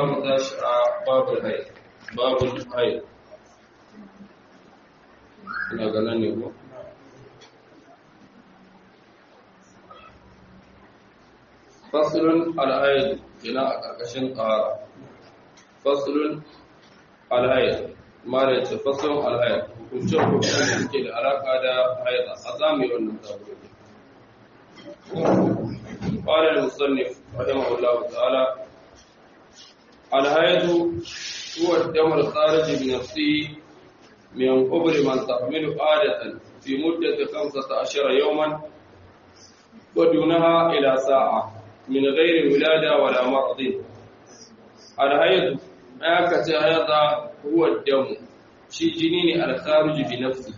mu tashi a babul haid babul haid ina ganin ne ko faslun al-haid ina a ƙarƙashin ƙara faslun al-haid mara yace faslun al-haid hukunce hukunce da suke da alaƙa da haida a zami wannan zaɓi قال المصنف رحمه الله تعالى الحيض هو الدم الخارج بنفسه من قبل من تحمل عادة في مدة خمسة عشر يوما ودونها إلى ساعة من غير ولادة ولا مرض الحيض أكت هذا هو الدم شي جنين الخارج بنفسه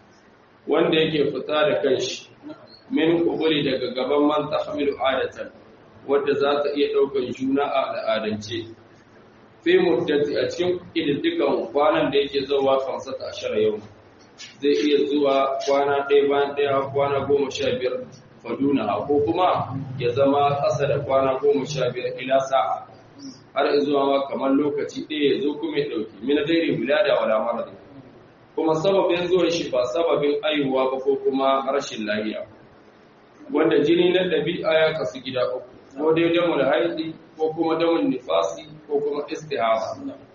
wanda yake fita da kanshi min kubuli daga gaban man tahmilu adatan wadda za ta iya ɗaukar juna a al'adance fi muddati a cikin ƙididdigan kwanan da yake zuwa kamsa ta ashirin yau zai iya zuwa kwana ɗaya bayan ɗaya kwana goma sha biyar faduna ko kuma ya zama ƙasa da kwana goma sha biyar ila sa'a har zuwa ma kamar lokaci ɗaya ya zo kuma ya ɗauki min gairi wilada wala maradi kuma sababin zuwan shi ba sababin aihuwa ba ko kuma rashin lahiya wanda jini na ɗabi'a ya kasu gida uku ko dai damul haidi ko kuma damul nifasi ko kuma istihada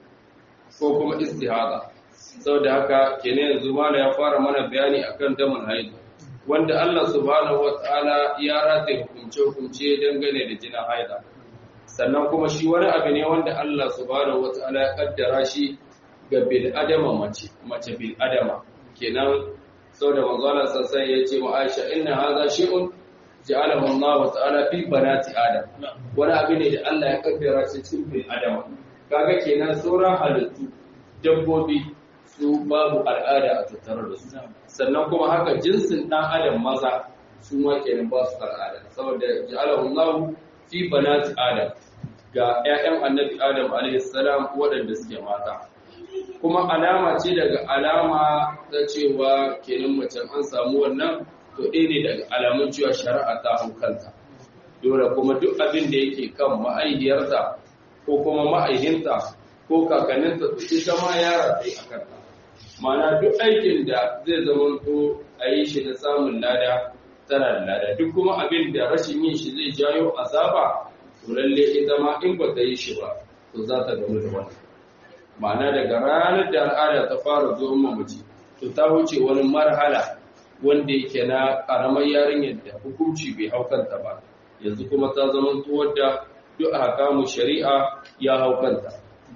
ko kuma istihada saboda haka kenan yanzu mala ya fara mana bayani akan damul haidi wanda Allah subhanahu wataala ya rataye hukunce hukunce dangane da jinin haida sannan kuma shi wani abu ne wanda Allah subhanahu wataala ya kaddara shi ga bil adama mace mace bil adama kenan saboda manzo Allah sassan ya ce wa Aisha inna hadha shay'un ja'alahu Allah ta'ala fi banati Adam wani abu ne da Allah ya kaddara shi cikin bil adama kaga kenan sauran halittu dabbobi su babu al'ada a tattare da su sannan kuma haka jinsin dan adam maza su ma kenan ba su al'ada saboda ja'alahu Allah fi banati Adam ga ƴaƴan annabi Adam alaihi salam waɗanda suke mata kuma alama ce daga alama ta cewa kenan macen an samu wannan to ɗaya ne daga alamun cewa shari'a ta hau kanta dole kuma duk abin da yake kan ma'aihiyarta ko kuma ma'aihinta ko kakanninta to ita ma yara ta yi a kanta ma'ana duk aikin da zai zama to a yi shi na samun lada tana da lada duk kuma abin da rashin yin shi zai jayo azaba to lalle ita ma in ba ta yi shi ba to za ta gamu da wannan ma'ana daga ranar da al'ada ta fara zuwan mamaci to ta wuce wani marhala wanda yake na karamar yarinyar da hukunci bai haukanta ba yanzu kuma ta zama tuwar da duk hakamu shari'a ya haukanta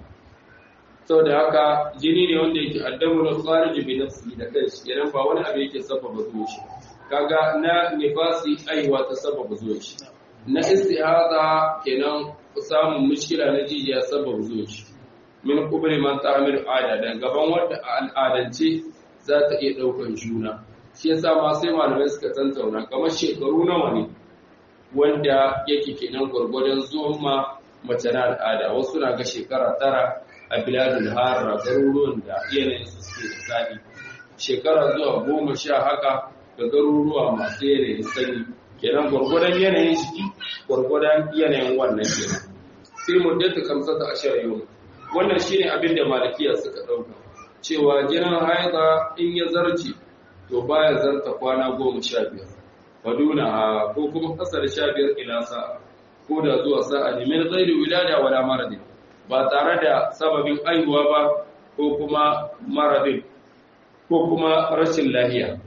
sau da haka jini ne wanda yake addamu na khariji bi nafsi da kanshi idan ba wani abu yake sababa zuwa shi kaga na nifasi aiwa ta sababa zuwa shi na istihaza kenan samun mushkila na jijiya sababa zuwa shi min kubri man ta'amil ada da gaban wanda a al'adance za ta iya daukan juna shi yasa ma sai malamai suka tantauna kamar shekaru nawa ne wanda yake kenan gurgurdan zuwan ma mace na al'ada wasu na ga shekara tara a biladul harra garuruwan da yanayin su suke da sa'i shekara zuwa goma sha haka ga garuruwa masu yanayin sanyi kenan gurgurdan yanayin shi gurgurdan yanayin wannan kenan sai muddatu kamsata ashar yau wannan shine abin da malikiya suka dauka cewa jinin haida in ya zarce to baya zarta kwana goma sha biyar faduna ko kuma kasar sha biyar ila sa'a ko da zuwa sa'a ne min ghairi wilada wala maradin ba tare da sababin aihuwa ba ko kuma maradin ko kuma rashin lahiya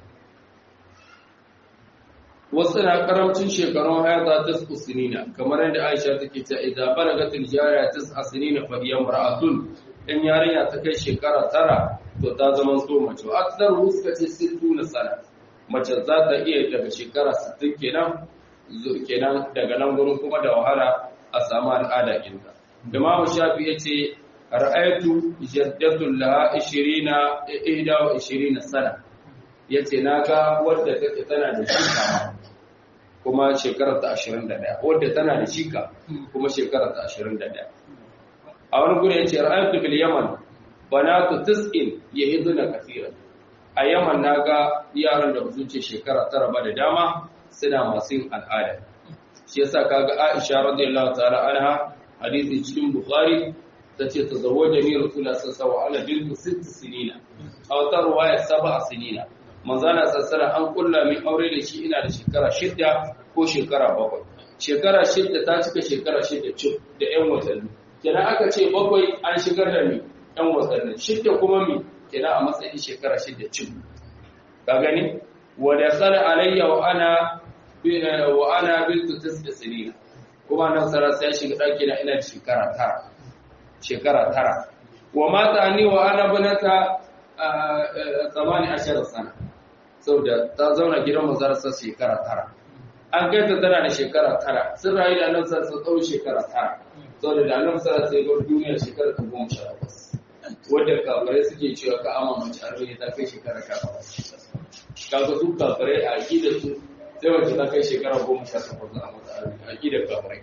wasu na karamcin shekarun hayata tis'u sinina kamar yadda Aisha take cewa idza balagatil jariya tis'a sinina fa hiya mar'atun in yarinya ta kai shekara tara to ta zama so mace akthar suka ce 60 sana mace za ta iya daga shekara 60 kenan kenan daga nan gurin kuma da wahala a samu al'ada kinta Imam Shafi yace ra'aytu jaddatul laha 20 21 sana yace naga wadda take tana da shekara kuma shekarar ta 21 wadda tana da shika kuma shekarar ta 21 a wani gure yace ra'aytu fil yaman banatu tis'in yahiduna kaseeran a yaman naga yaran da su ce shekara tara ba da dama suna masu yin al'ada shi yasa kaga Aisha radiyallahu ta'ala anha hadisi cikin bukhari tace tazawwajani rasulullah sallallahu alaihi wasallam bintu sitt sinina aw tarwaya sab'a sinina manzana sassara an kulla min aure da shi ina da shekara shidda ko shekara bakwai shekara shidda ta cika shekara shidda cif da yan watanni kenan aka ce bakwai an shigar da mi yan watanni shidda kuma mi kenan a matsayin shekara shidda cif ka gani wa da sala alayya wa ana wa ana bintu tisda sinina kuma nan sara sai shiga daki na ina da shekara tara shekara tara wa mata ni wa ana bunata tsamani ashirin sana saboda ta zauna gidan mazarsa shekara tara an kai ta tana da shekara tara sun rayu da annabi sarsa tsawon shekara tara saboda da annabi sarsa ya bar duniya shekara ta goma sha takwas wadda kafirai suke cewa ka ama mace arziki ta kai shekara ka kaga su kafirai a aƙidar su sai wacce ta kai shekara goma sha takwas a mata arziki a aƙidar kafirai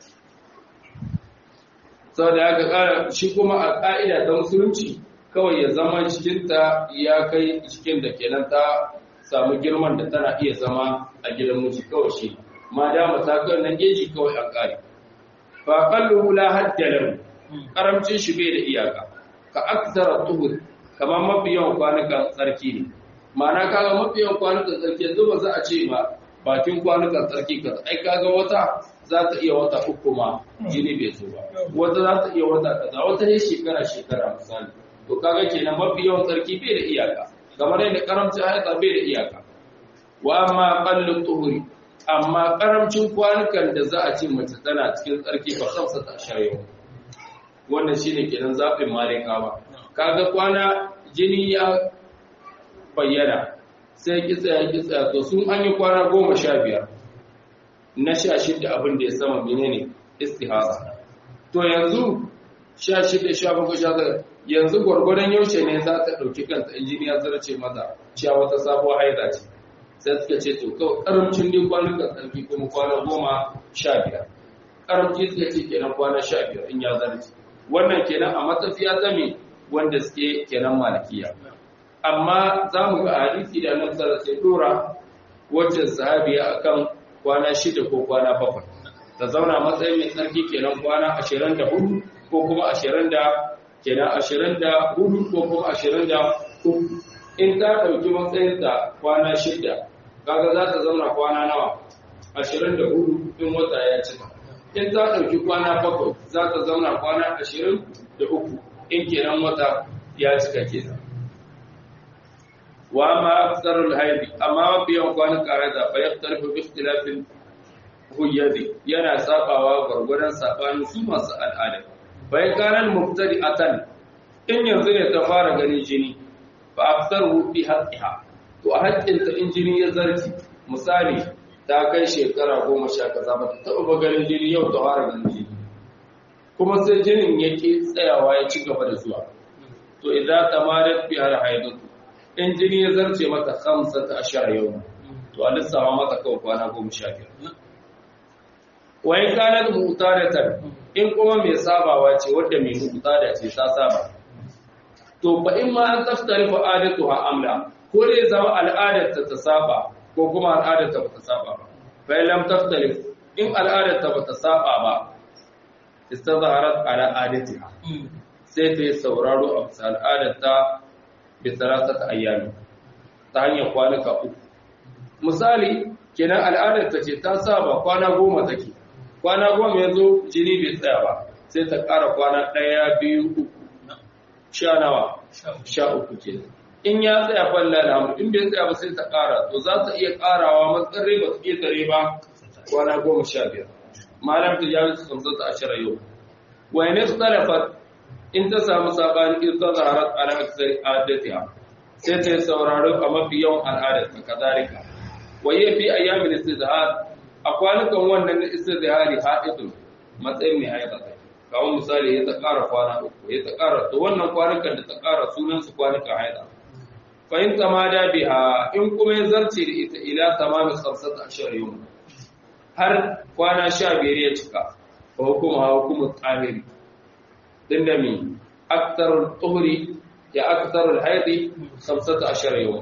saboda ya ga shi kuma a ƙa'ida ta musulunci kawai ya zama cikinta ya kai cikin da kenan ta samu girman da tana iya zama a gidan miji kawai shi ma dama ta kai nan geji kawai an kare fa qallu la hadda lahu karamcin shi bai da iyaka ka aksara tuhur kamar mafi yawan kwanukan tsarki ne ma'ana kaga mafi yawan kwanukan tsarki yanzu ba za a ce ba bakin kwanukan tsarki ka ai kaga wata za ta iya wata uku ma jini bai zo ba wata za ta iya wata kaza wata ne shekara shekara misali to kaga kenan mafi yawan tsarki bai da iyaka kamar yadda karamcin haita bai da iyaka wa amma qallun tuhuri amma karamcin kwanukan da za a ce mace tana cikin tsarki ba samsa ta shayo wannan shine kenan zafin malikawa kaga kwana jini ya bayyana sai kitsa ya kitsa to sun an yi kwana goma sha biyar na sha shida abin da ya sama menene istihasa to yanzu sha shida sha bakwai sha yanzu gwargwadon yaushe ne za ta ɗauki kanta injiniya zara ce mata cewa wata sabuwar haida ce sai suka ce to kawai karamcin ne kwanukan tsarki kuma kwana goma sha biyar karamci suka ce kenan kwana sha biyar in ya zarce wannan kenan a matafiya ta me wanda suke kenan malikiya amma za mu ga hadisi da nan zara sai dora wacce sahabiya akan kwana shida ko kwana bakwai ta zauna matsayin mai tsarki kenan kwana ashirin da hudu ko kuma ashirin da kenan ashirin da hudu ko kuma ashirin da hudu in ta ɗauki matsayin da kwana shida kaga za ta zauna kwana nawa ashirin da hudu in wata ya cika in ta ɗauki kwana bakwai za ta zauna kwana ashirin da uku in kenan wata ya cika kenan wa ma aksarul haidi amma biyan kwanuka haida fa yaktarfu bi ikhtilafin huyyadi yana sabawa gwargwadon sabanin su masu al'ada bai kanan mubtadi atan in yanzu ne ta fara ganin jini fa aktaru fi haqqiha to a haƙƙin ta in jini ya zarci misali ta kai shekara goma sha kaza ba ta taɓa ganin jini yau ta fara ganin jini kuma sai jinin yake tsayawa ya ci gaba da zuwa to idan tamarat fi har haidatu in jini ya zarce mata khamsata ashara yau to a lissafa mata kawai kwana goma sha biyar wa in kanat mu'tadatan in kuma mai sabawa ce wadda mai mu'tada ce ta saba to fa in ma an taftarifa adatuha amla ko dai zama al'adar ta ta saba ko kuma al'adar ta bata saba ba fa in lam taftarif in al'adar ta bata saba ba istazharat ala adatiha sai ta yi sauraro a bisa al'adar ta bi salasata ayyami ta hanyar kwanuka uku misali kenan al'adar ta ce ta saba kwana goma take kwana goma ya zo jini bai tsaya ba sai ta ƙara kwana ɗaya biyu uku sha nawa sha uku ke in ya tsaya falla da hamdu in bai tsaya ba sai ta ƙara to za ta iya ƙarawa matsar ba su ƙetare ba kwana goma sha biyar malam ta jami su kamsa ta ashirar yau wai ne su talafat in ta samu saɓani in ta zaharar ala aksari adatiha sai ta yi sauraro a mafi yawan al'adar ta kazalika wai ya fi ayyamin istizhar a kwanukan wannan na istizhari haidun matsayin mai haida take kawo misali ya ta ƙara kwana uku ya ta ƙara to wannan kwanukan da ta ƙara sunan su kwanukan haida fa in tamada biha in kuma ya zarce da ita ila tamami khamsat ashar yawm har kwana 15 ya cika fa hukuma hukumu tahiri din da mi aktarul tuhri ya aktarul haidi 15 yawm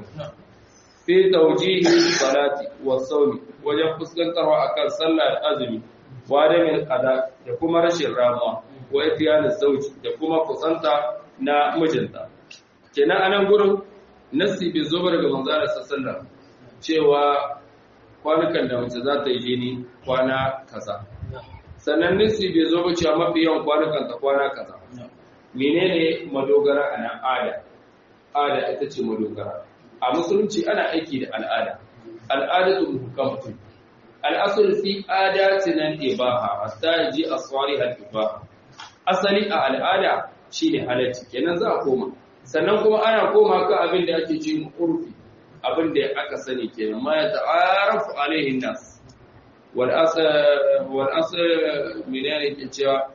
fi tawjihi salati wa sawmi wajen fuskantarwa akan sallah da azumi wa da min qada da kuma rashin ramuwa wa itiyanu zawji da kuma kusanta na mijinta kenan anan gurin nasi bai zo daga manzara sallallahu cewa kwanukan da mace za ta yi jini kwana kaza sannan nasi bai zo cewa mafi yawan kwanukan ta kwana kaza menene madogara a nan ada ada ita ce madogara a musulunci ana aiki da al'ada al'adatu muhkamatu al'asul fi adatina ibaha hatta yaji aswari al ibaha asali a al'ada shine halacci kenan za a koma sannan kuma ana koma ka abin da ake ce urfi abin da aka sani kenan ma ya ta'arafu alaihi nas wal asl wal asl menene ke cewa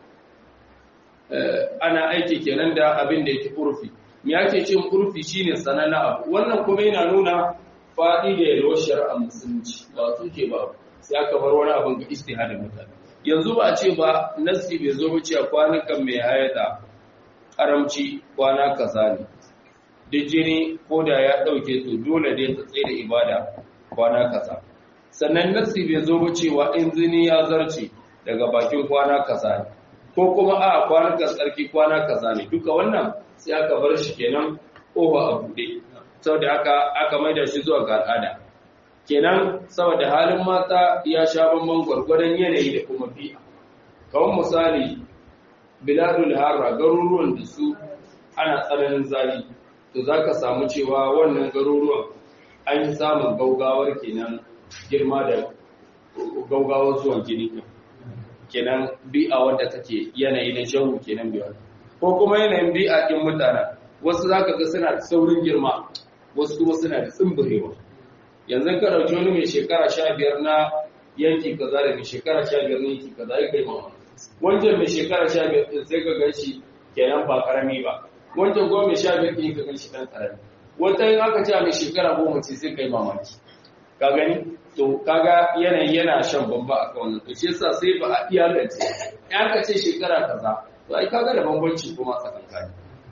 ana aiki kenan da abin da yake urfi me ake ce urfi shine sanana abu wannan kuma yana nuna fadi da yalwar shari'ar musulunci ba su ke ba sai aka bar wani abin ga istihadin mutane yanzu ba a ce ba nasi bai zo ba cewa kwanukan mai hayata karamci kwana kaza ne duk jini ko da ya ɗauke to dole dai ta tsaye da ibada kwana kaza sannan nasi bai zo ba cewa in jini ya zarce daga bakin kwana kaza ne ko kuma a kwanukan tsarki kwana kaza ne duka wannan sai aka bar shi kenan kofa a buɗe saboda aka aka maida shi zuwa ga al'ada kenan saboda halin mata ya sha bamban gwargwadon yanayi da kuma bi'a kawai misali biladul harra garuruwan da su ana tsananin zafi to za ka samu cewa wannan garuruwan an yi samun gaugawar kenan girma da gaugawar zuwan jini kenan bi'a wadda take yanayi na jawu kenan biyar ko kuma yanayin bi'a ɗin mutanen wasu za ka ga suna da saurin girma wasu kuma suna da tsimbirewa yanzu ka ɗauki wani mai shekara sha biyar na yanki kaza da mai shekara sha biyar na yanki kaza ya kai mama wancan mai shekara sha biyar ɗin sai ka gan shi kenan ba ƙarami ba wancan goma mai sha biyar ɗin ka gan shi ɗan ƙarami wata yin aka ce mai shekara goma ce sai kai mamaki ka gani to kaga yanayi yana shan bamba a kan wannan to shi yasa sai ba a iyalance ya ka ce shekara kaza to ai kaga da bambanci kuma tsakankani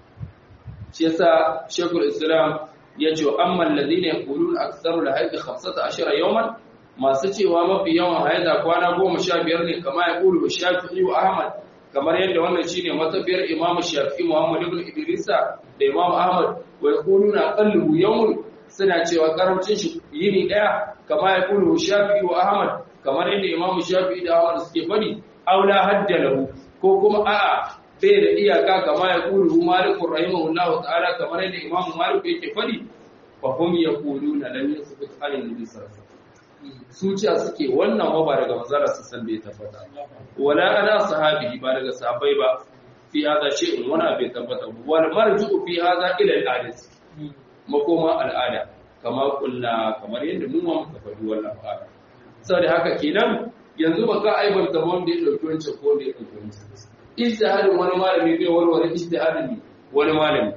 shi yasa shekul islam ya ce amma alladhina yaquluna aktharu al-hayd 15 yawman masu cewa mafi yawan haida kwana 15 ne kama ya kulu shafi'i wa ahmad kamar yadda wannan shine matafiyar imamu shafi'i muhammad ibn idrisa da imamu ahmad wa yaquluna aqallu yawmun suna cewa karamcin shi yini daya kama ya kulu shafi'i wa ahmad kamar yadda imamu shafi'i da ahmad suke fadi aula haddalahu ko kuma a'a bai da iyaka kama ya kulu malikun rahimahullahu ta'ala kamar yadda imamu malik yake fadi fa hum yaquluna lam yasbut alayhi nabi sallallahu suciya suke wannan ba daga manzara su san bai tabbata wala ana sahabi ba daga sahabbai ba fi hada shay'un wana bai tabbata wal marji'u fi hada ila al-adat makoma al'ada kama kulla kamar yadda mu ma muka faɗi wannan fara saboda haka kenan yanzu ba ka aibanta wanda ya dauki wancan ko wanda ya dauki wancan ijtihadin wani malami bai warware ijtihadin wani malami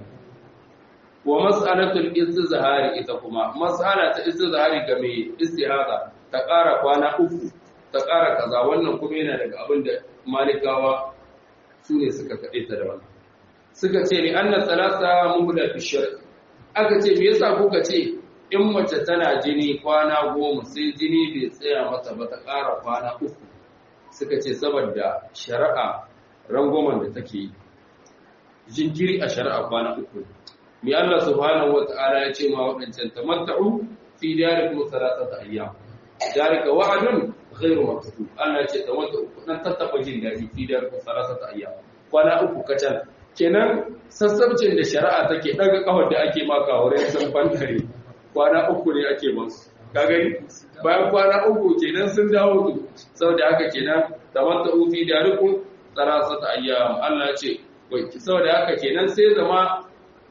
wa mas'alatul istizhari ita kuma mas'ala ta istizhari ga mai istihada ta ƙara kwana uku ta ƙara kaza wannan kuma yana daga abin da malikawa su ne suka kaɗe ta da wannan suka ce ni anna salasa muhda fi shar aka ce me yasa kuka ce in mace tana jini kwana goma sai jini bai tsaya mata ba ta ƙara kwana uku suka ce saboda shari'a rangwamen da take yi jinkiri a shari'a kwana uku mi Allah subhanahu wata'ala ya ce ma waɗancan tamatta'u fi darikum thalathata ayyam dalika wa'dun ghayru maktub Allah ya ce tamatta'u dan tattaba jin dadi fi darikum thalathata ayyam kwana uku kacal kenan sassabcin da shari'a take daga kawar da ake maka wurin sun fantare kwana uku ne ake masu ka gani bayan kwana uku kenan sun dawo su saboda haka kenan tamatta'u fi darikum thalathata ayyam Allah ya ce saboda haka kenan sai zama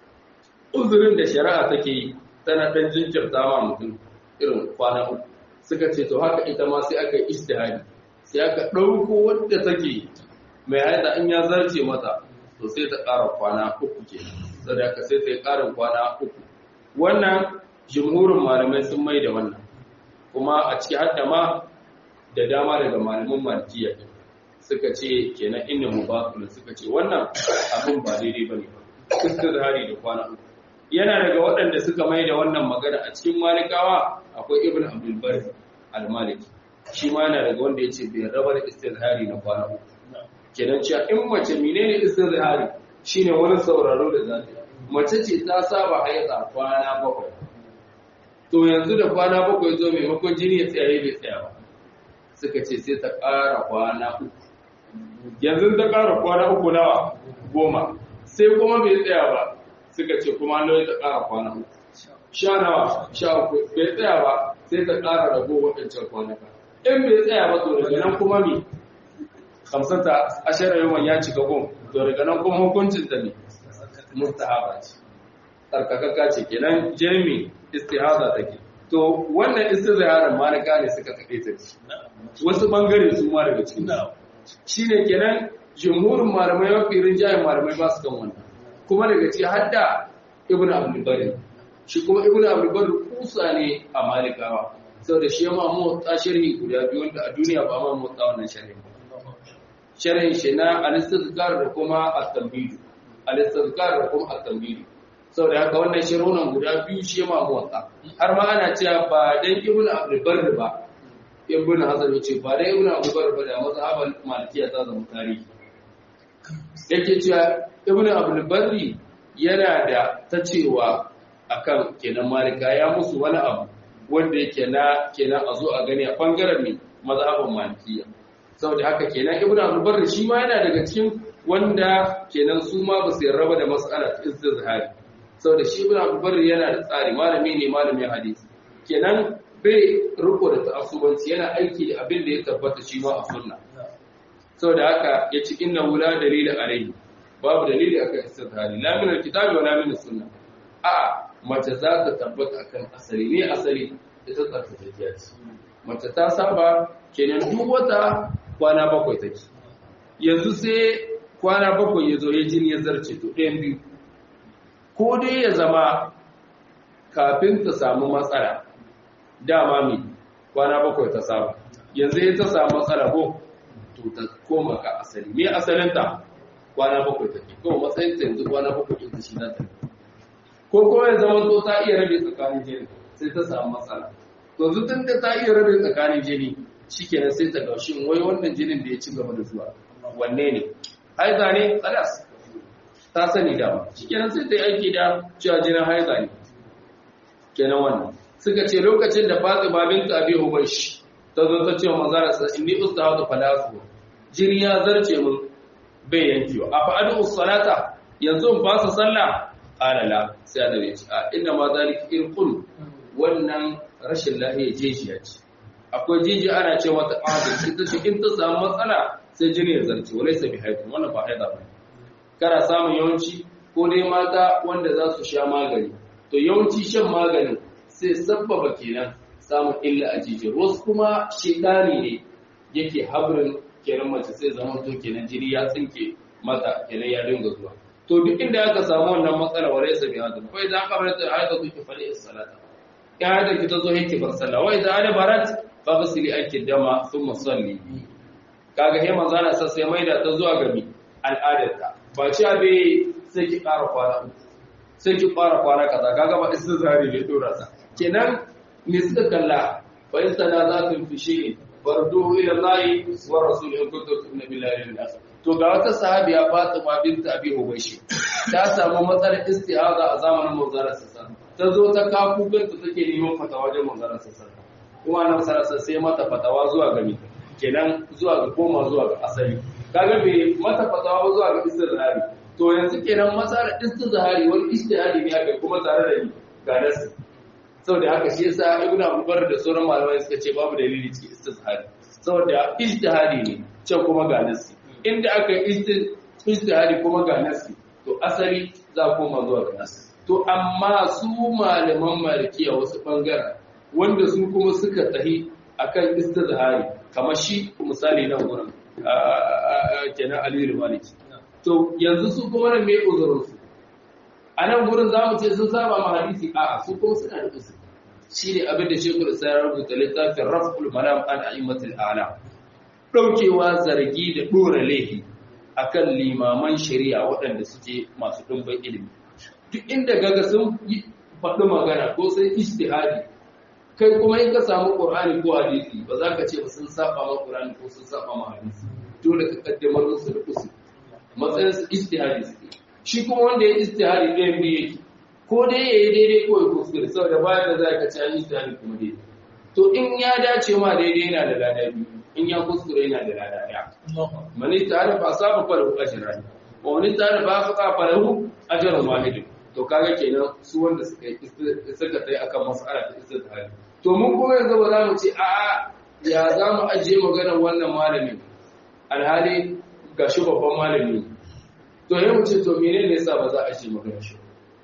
uzurin da shari'a take yi tana dan jinkirta ma mutum irin kwana uku suka ce to haka ita ma sai aka yi ijtihadi sai aka dauko wanda take mai haida in ya zarce mata to sai ta ƙara kwana uku kenan saboda haka sai ta yi ƙarin kwana uku wannan jumhurin malamai sun mai da wannan kuma a ciki hadda ma da dama daga malaman malikiya suka ce kenan inna mubatul suka ce wannan abin ba daidai bane ba istizhari da kwana uku yana daga waɗanda suka mai da wannan magana a cikin malikawa akwai ibn abdul bari al-maliki shi ma yana daga wanda ya ce bai raba da istizhari na kwana uku kenan cewa in mace menene istizhari shine wani sauraro da zafi mace ce ta saba haida kwana bakwai to yanzu da kwana bakwai zo maimakon jini ya tsaye bai tsaya ba suka ce sai ta ƙara kwana uku yanzu ta ƙara kwana uku nawa goma sai kuma bai tsaya ba suka ce kuma nauyi ta ƙara kwana uku sha nawa sha uku bai tsaya ba sai ta ƙara rago waɗancan kwanaka in bai tsaya ba to daga nan kuma me hamsanta ashirin yawan ya cika gom to daga nan kuma hukuncin da ne mustahaba ce tsarkakakka ce kenan jami istihaza take to wannan istizharin ma na gane suka take ta ci wasu bangare su ma daga cikin shine kenan jumhurin malamai mafi rinjayen malamai ba su kan wannan kuma daga ci hadda ibnu abdul bari shi kuma ibnu abdul bari kusa ne a malikawa saboda shi ma motsa sharhi guda biyu wanda a duniya ba ma motsa wannan sharhi sharhin shi na al-istizkar da kuma at-tanbih al-istizkar da kuma at-tanbih saboda haka wannan shirunan guda biyu shi ma motsa har ma ana cewa ba dan ibnu abdul bari ba ibnu hazm ya ce ba dan ibnu abdul bari ba da mazhaban malikiya ta zama tarihi yake cewa ibnu abdul bari yana da ta cewa akan kenan malika ya musu wani abu wanda yake na kenan a zo a gani a bangaren mai mazhabin malikiya saboda haka kenan ibnu abdul barri shi ma yana daga cikin wanda kenan su ma ba su yarraba da mas'alar istizhari saboda shi ibnu abdul barri yana da tsari malami ne malamin hadisi kenan bai riko da ta'assubanci yana aiki da abin da ya tabbata shi ma a sunna saboda haka ya ci inna wula dalila alaihi babu dalili akan istizhari la min alkitabi wala min sunna a mace za ta tabbata akan asali ne asali ita tsarkakakkiya ce mace ta saba kenan duk wata kwana bakwai take yanzu sai kwana bakwai ya zo ya jini ya zarce to ɗayan biyu ko dai ya zama kafin ta samu matsala dama mai kwana bakwai ta saba yanzu ya ta samu matsala ko to ta koma ka asali me asalinta kwana bakwai take kawai matsayin ta yanzu kwana bakwai ɗin ta shi na ta ko kuma ya zama to ta iya rabe tsakanin jini sai ta samu matsala to zutun da ta iya rabe tsakanin jini shikenan sai ta gaushin wai wannan jinin da ya ci gaba da zuwa wanne ne haiza ne tsadas ta sani dama shikenan sai ta yi aiki da cewa jinin haiza ne kenan wannan suka ce lokacin da Fatima bint Abi Hubaysh ta zo ta ce wa manzara sa inni ustahadu falasu jini ya zarce mun bai yankewa afa adu salata yanzu in fasa sallah qala la sai annabi ya ce a inna ma zalika irqun wannan rashin lafiya jijiya ce akwai jijiya ana ce mata adil ita ce in ta samu matsala sai jini ya zarce wala sai bi haihu wannan ba haida ba kana samun yawanci ko dai mata wanda za su sha magani to yawanci shan maganin sai sabbaba kenan samun illa a jijiyar wasu kuma shedani ne yake habrin kenan mace sai zama to kenan jini ya tsinke mata kenan ya dinga zuwa to duk inda aka samu wannan matsala wa laysa bi hadin fa idan qabrat al-hayd tuki fali as-salata ya hada ki tazo yake bar sallah wa idan ada barat fa basili anki dama thumma salli kaga he manzo ana sai mai da ta zuwa gami al'adarta ba ci abe sai ki ƙara kwana sai ki ƙara kwana kaza kaga ba istizari ne dora sa kenan me suka kalla fa in sana za ta fi shay'in fardu ila Allah wa rasul in kuntum tu'minu billahi wal akhir to ga wata sahabiya Fatima bint Abi Hubaysh ta samu matsalar isti'aza a zamanin manzon sallallahu ta zo ta kafu kanta take neman fatawa wajen manzon sallallahu kuma nan sallallahu sai mata fatawa zuwa gami kenan zuwa ga koma zuwa ga asali kaga bai mata fatawa zuwa ga istizhari to yanzu kenan matsalar istizhari wani ijtihadi ne aka kuma tare da ni ga nasu saboda haka shi yasa ibnu abubakar da sauran malamai suka ce babu dalili cikin istizhari saboda ijtihadi ne can kuma ga nasu inda aka yi ijtihadi kuma ga nasu to asali za koma zuwa ga nasu to amma su malaman malikiya wasu bangaren wanda su kuma suka tahi akan istizhari kamar shi misali nan gurin kenan aliyu maliki to yanzu su kuma nan mai uzurin su a nan gurin za mu ce sun saba ma hadisi a su kuma suna da uzuri shi ne abin da shekul sai ya rubuta littafin raf'ul malam an a'immatul ala daukewa zargi da dora laifi akan limaman shari'a waɗanda suke masu ɗumbin ilimi duk inda gaga sun faɗi magana ko sai ijtihadi kai kuma in ka samu qur'ani ko hadisi ba za ka ce ba sun saba ma qur'ani ko sun saba ma hadisi dole ka kaddamar musu da usul matsayin su ijtihadi suke shi kuma wanda ya ijtihadi ɗayan biyu yake ko dai ya yi daidai ko ya kuskure saboda bayan da za ka ci an ijtihadi kuma daidai to in ya dace ma daidai yana da lada biyu in ya kuskure yana da lada ɗaya mani tare ba saba falahu ajran wa wani tare ba ka falahu ajran wahid to kaga kenan su wanda suka yi suka tsaye akan mas'ala ta istihadi to mun kuma yanzu ba za mu ce a'a ya za mu ajiye maganar wannan malamin alhali ga shi babban malami to ya mu ce to mene ne yasa ba za a ajiye maganar shi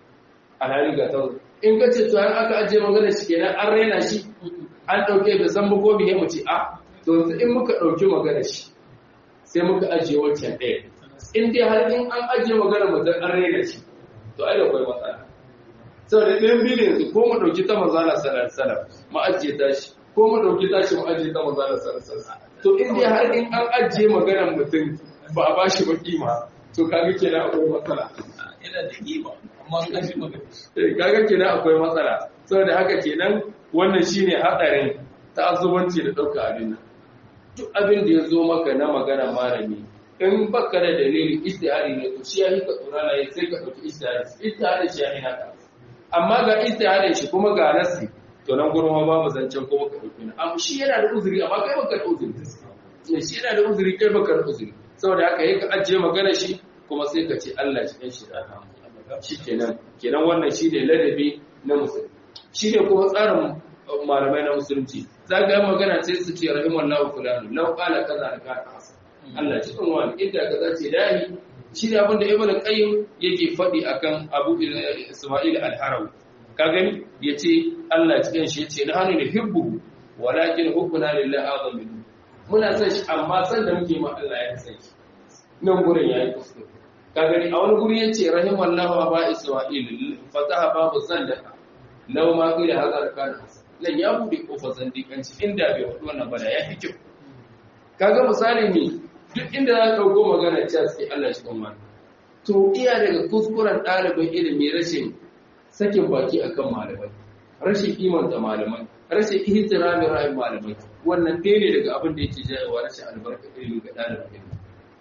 alhali ga ta in ka ce to an aka ajiye maganar shi kenan an raina shi an dauke da san ba ko biye mu ce a to in muka dauki maganar shi sai muka ajiye wancan ɗaya in dai har in an ajiye maganar mutum an raina shi to ai da kwai matsala saboda ɗayan biyu yanzu ko mu ɗauki ta manzana salar salar mu ajiye tashi ko mu ɗauki tashi mu ajiye ta manzana salar salar to in dai har in an ajiye maganar mutum ba a bashi ba kima to kaga kenan akwai matsala yana da kima amma an kashi magana eh kaga kenan akwai matsala saboda haka kenan wannan shine hadarin ta'azzubanci da ɗauka abin nan duk abin da ya zo maka na magana malami in baka da dalili istihari ne to shi ya yi ka tsorana ya sai ka ɗauki istihari istihari shi ya yi naka amma ga istiharin shi kuma ga nasi to nan gurin ma babu zancen kuma ka dauki amma shi yana da uzuri amma kai baka da uzuri ne shi yana da uzuri kai baka da uzuri saboda haka yake ajiye magana shi kuma sai ka ce Allah shi dan shi da shi kenan kenan wannan shi ne ladabi na musulmi shi ne kuma tsarin malamai na musulunci za ga magana sai su ce rahimallahu fulani law qala kaza da kana hasan Allah shi dan wani inda kaza ce dahi shi ne abinda ibn qayyim yake faɗi akan abu isma'il al-harawi ka gani yace Allah cikin shi yace na hanu ne hibbu walakin hubbuna lillahi azam min muna san shi amma san da muke ma Allah ya san shi nan gurin yayi kuskure ka gani a wani guri yace rahimallahu aba isma'il fataha babu zandaka law ma qila hadha kana nan ya bude kofar zandikanci inda bai faɗi wannan ba da ya fi kyau kaga misali ne duk inda za ka ɗauko magana cewa suke Allah shi kan wani to iya daga kuskuren ɗalibin ilimi rashin sakin baki akan malamai rashin imanta malamai rashin ihtiramin ra'ayin malamai wannan ɗaya ne daga abin da yake jayewa rashin albarka ilimi ga ɗalibin ilimi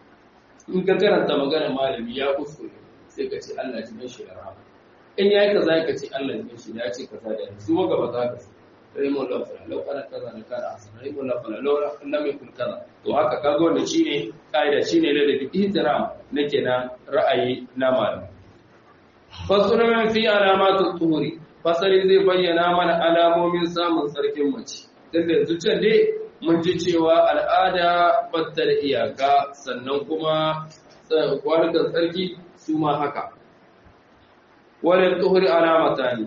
in ka karanta magana malami ya kuskure sai ka ce Allah shi mai shi da rahama in ya yi kaza ka ce Allah shi mai shi ya ce kaza da su magaba za ka rahimu Allah fala law kana kaza na kana asan rahimu Allah fala law lam yakun kaza to haka kaga wannan shine kaida shine ladabi ihtiram nake na ra'ayi na malami fasulun fi alamatu tuhuri fasali zai bayyana mana alamomin samun tsarkin mace dan da yanzu can dai mun ji cewa al'ada batta da iyaka sannan kuma kwanukan tsarki su ma haka walil tuhuri alamata ne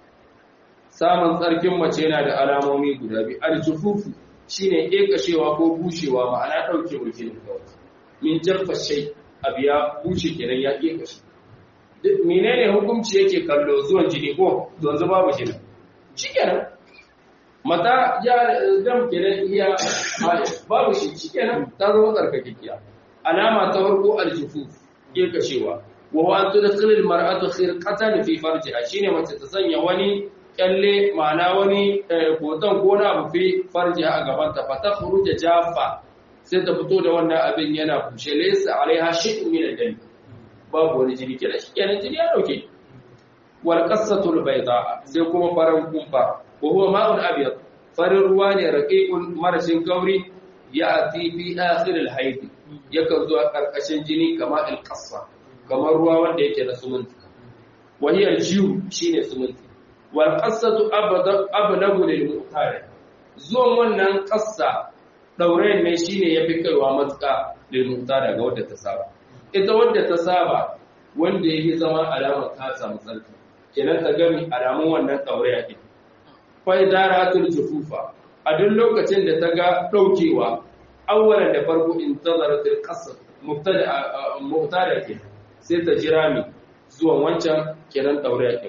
samun tsarkin mace yana da alamomi guda biyu aljufufu shine kekashewa ko bushewa ma'ana dauke wakilin kawai min jaffa shay abiya bushe kenan ya kekashe menene hukunci yake kallo zuwan jini ko don zuba babu jini shikenan mata ya dam kenan iya babu shi shikenan ta zama tsarkakekiya alama ta farko aljufuf kekashewa wa huwa an tudkhil almar'atu khirqatan fi farjiha shine mace ta sanya wani kyalle ma'ana wani hoton ko na abu fi farji a gabanta fata da jafa sai ta fito da wannan abin yana bushe laysa alaiha shay'un min ad-dam babu wani jini kira shi kenan jini ya dauke wal qassatul bayda sai kuma faran kumfa wa huwa ma'un abyad farin ruwa ne raqiqun marashin gauri ya ati fi akhir al-hayd yakan zuwa karkashin jini kamar al-qassa kamar ruwa wanda yake na sumunti wa hiya al-jiw shine sumunti wal qassatu ablagu lil muhtari zuwan wannan qassa daure ne shine yafi kaiwa matuka lil muhtari ga wadda ta saba ita wadda ta saba wanda yake zama alamar ta samu tsarki kenan ta gami alamun wannan daure yake fa idaratul jufufa a duk lokacin da ta ga daukewa awwalan da farko intazaratul qassa mubtada muhtari ke sai ta jira mi zuwan wancan kenan daure yake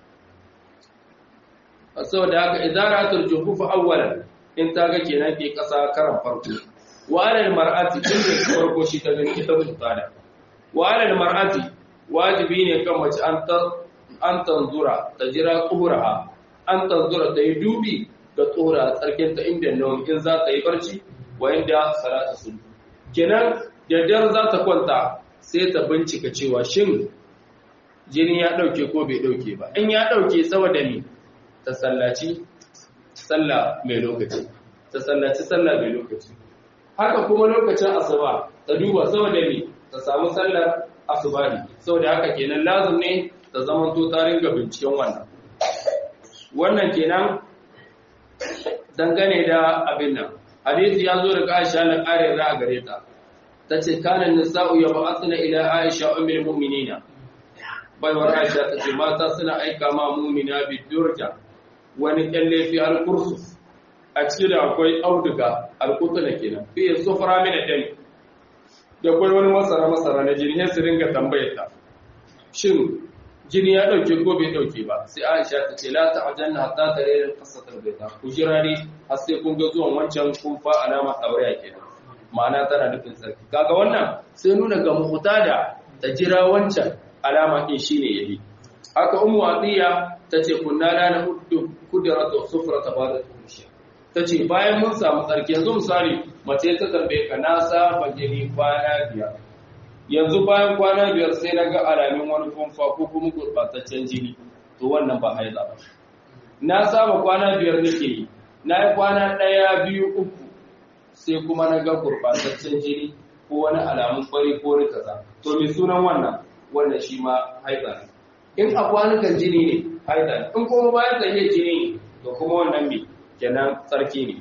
saboda haka idaratul juhuf awwalan in ta ga kenan ke kasa karan farko wa alal mar'ati inda farko shi ta gani ita mutada wa alal mar'ati wajibi ne kan mace an ta an tanzura ta jira kuhuraha an tanzura ta yi dubi ga tsora tsarkinta inda nawm in za ta yi barci wa inda salatu sun kenan daddar za ta kwanta sai ta bincika cewa shin jini ya dauke ko bai dauke ba in ya dauke saboda ni ta sallaci sallah mai lokaci ta sallaci sallah mai lokaci haka kuma lokacin asuba ta duba saboda ni ta samu sallar asuba ne saboda haka kenan lazim ne ta zama to ta ringa binciken wannan wannan kenan dangane da abin nan hadisi ya zo daga Aisha na ƙarin ra'a gare ta tace kana nisa'u yab'athna ila Aisha ummul mu'minina baiwar Aisha tace mata suna aika ma mu'mina bidurja wani kyalle fi al-kursus a cikin da akwai auduga al-qutla kenan fi sufra min ad da akwai wani masara masara na jini sai su ringa tambayar ta shin jini ya dauke ko bai dauke ba sai Aisha ta ce la ta'janna hatta tare da qasatul bayda ku jira ne har sai kun ga zuwan wancan kun fa alama tauriya kenan ma'ana tana nufin sarki kaga wannan sai nuna ga mu'tada ta jira wancan alama din shine yayi haka ummu atiya tace kunna la na huddu kudratu sufrata ba'da tumshi tace bayan mun samu tsarki yanzu misali mace ta tambaye ka na saba jini kwana biyar yanzu bayan kwana biyar sai na ga alamin wani kumfa ko kuma gurɓataccen jini to wannan ba haiza ba na saba kwana biyar nake yi na yi kwana ɗaya biyu uku sai kuma na ga gurɓataccen jini ko wani alamun fari ko wani kaza to mai sunan wannan wannan shi ma haiza ne in a kwanukan jini ne haiza ne in kuma bayan tsaye jini ne to kuma wannan mai kenan tsarki ne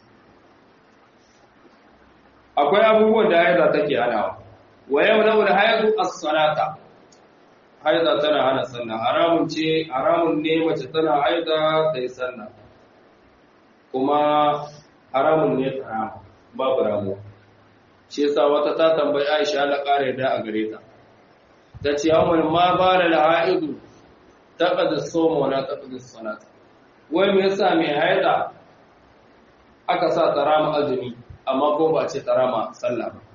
akwai abubuwan da haiza take hanawa wa yamna'u al-haydu as-salata haida tana hana sallah haramun ce haramun ne mace tana haida ta yi sallah kuma haramun ne haram babu ramu shi yasa wata ta tambayi Aisha la kare da a gare ta tace yawmal ma bala al-haidu taqad as-sawm wa la taqad as-salata wai me yasa mai haida aka sa tarama azumi amma ko ba ce tarama sallah ba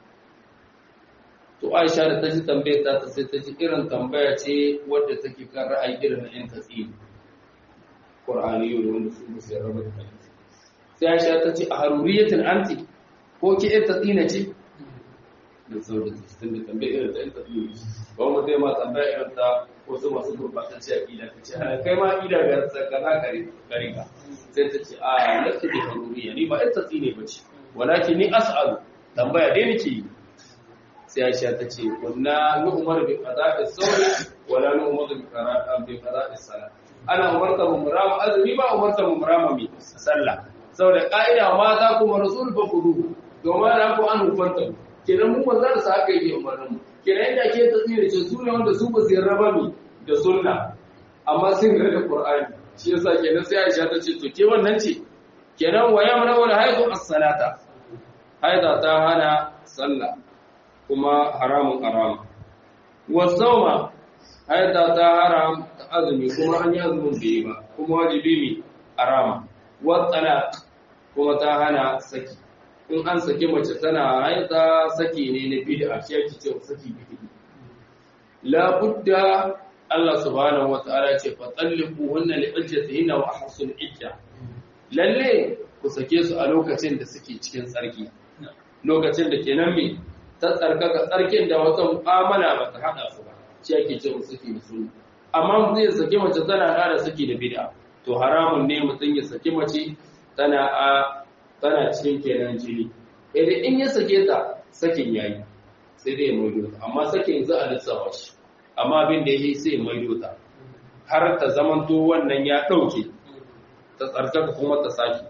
to aisha da ta ji tambayar ta sai ta ji irin tambaya ce wadda take kan ra'ayi irin na yan tasiri qur'ani yau da wanda su musu yarda da sai aisha ta ce a haruriyatin anti ko ki yan tasina ce da saboda ta tun da tambayar irin ta yan tasiri ba mu sai ma tambaya irin ta wasu masu gurbatacce aqida ta ce kai ma aqida ga sakana kare kare ka sai ta ce a lafi da haruriya ni ba yan tasine bace walakin ni as'alu tambaya dai nake yi sai Aisha ta ce kunna nu'mar bi qada'i sawmi wala nu'mar bi qada'i bi qada'i salat ana umarta mu murama azumi ba umarta mu murama mi sallah saboda ka'ida ma za ku rasul fa kudu domin da ku an hukunta kenan mu manzo da saka yake umarnin mu kenan inda ke tasiri ce su ne wanda su ba su yarda mi da sunna amma sun yarda da qur'ani shi yasa kenan sai Aisha ta ce to ke wannan ce kenan wa yamna wal haidu as-salata haida ta hana sallah kuma haramun haram wasauma haida ta haram ta azumi kuma an yi azumin da yi ba kuma wajibi ne harama watsala kuma ta hana saki in an saki mace tana haida saki ne na bid'a shi yake ce saki bid'a la budda Allah subhanahu wataala ce fa talliqu hunna li iddatihinna wa ahsul idda lalle ku sake su a lokacin da suke cikin tsarki lokacin da kenan me ta tsarkaka tsarkin da wata mu'amala ba ta haɗa su ba shi ake ce mu saki da sunna amma mutum ya saki mace tana ƙara saki da bid'a to haramun ne mutum ya saki mace tana a tana cikin kenan jini idan in ya sake ta sakin yayi sai dai ya maido ta amma sakin za a lissafa shi amma abin da yayi sai ya maido ta har ta zamanto wannan ya ɗauke ta tsarkaka kuma ta saki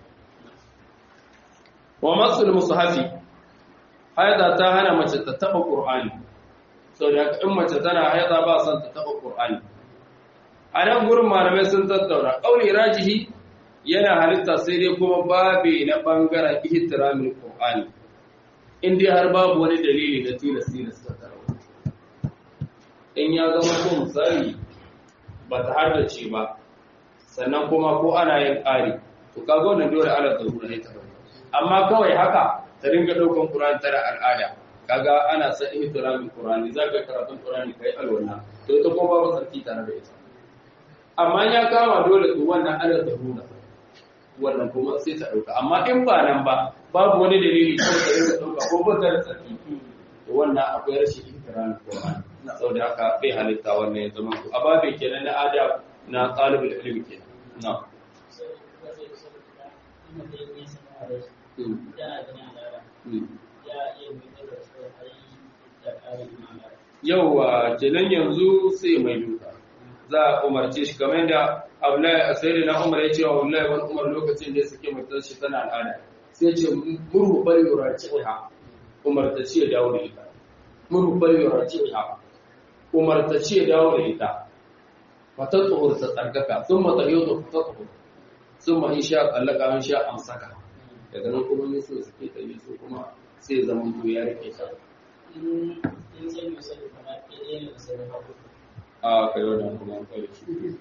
wa masul mushafi haida ta hana mace ta taba qur'ani saboda in mace tana haida ba san ta taba qur'ani a nan gurin malamai sun tattauna kauli rajihi yana halitta sai dai kuma babe na bangaren ihtiramin qur'ani in dai har babu wani dalili na tilas tilas ta tarawa in ya zama ko misali ba ta haddace ba sannan kuma ko ana yin ƙari to kaga wannan dole ala zarura ne ta amma kawai haka ta dinga daukan Qur'ani tana al'ada kaga ana sa ihtiramin Qur'ani zaka karatun Qur'ani kai alwala to ita ko babu sarki tare da ita amma ya kama dole to wannan ala zarura wannan kuma sai ta ɗauka amma in ba nan ba babu wani dalili ko ta rinka ɗauka ko ba ta da tsarki to wannan akwai rashin ihtiramin Qur'ani saboda haka bai halitta wannan ya zama a babe kenan na adab na talibul ilmi kenan na yauwa kenan yanzu sai mai duka za a umarce shi kamar yadda Abdullahi Asiri na Umar ya ce wa Abdullahi wani Umar lokacin da suke mutar shi tana al'ada sai ce murhu bari yuraci ha Umar ta ce dawo da ita murhu bari yuraci ha Umar ta ce dawo da ita fata tsohon ta tsarkaka sun mata yau da fata tsohon sun ma in sha kallaka in sha amsaka daga nan kuma ne su suke ta yi su kuma sai zaman to ya rike ta a kai wannan kuma an kai shi